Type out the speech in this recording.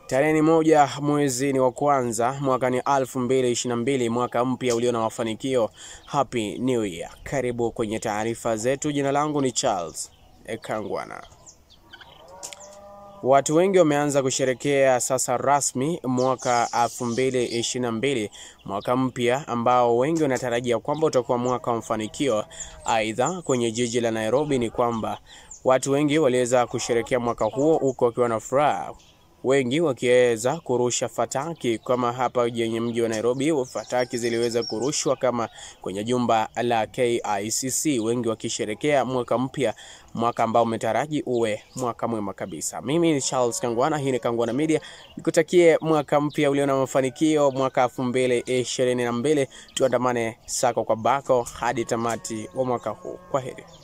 Tarehe ni moja mwezi ni wa kwanza mwaka ni 2022 mwaka mpya ulio na mafanikio. Happy New Year. Karibu kwenye taarifa zetu. Jina langu ni Charles Ekangwana. Watu wengi wameanza kusherekea sasa rasmi mwaka 2022, mwaka mpya ambao wengi wanatarajia kwamba utakuwa mwaka wa mafanikio. Aidha, kwenye jiji la Nairobi ni kwamba watu wengi waliweza kusherekea mwaka huo huko wakiwa na furaha wengi wakiweza kurusha fataki kama hapa kwenye mji wa Nairobi, fataki ziliweza kurushwa kama kwenye jumba la KICC, wengi wakisherekea mwaka mpya, mwaka ambao umetaraji uwe mwaka mwema kabisa. Mimi ni Charles Kangwana, hii ni Kangwana Media, nikutakie mwaka mpya ulio na mafanikio, mwaka 2022. Tuandamane sako kwa bako hadi tamati wa mwaka huu. Kwa heri.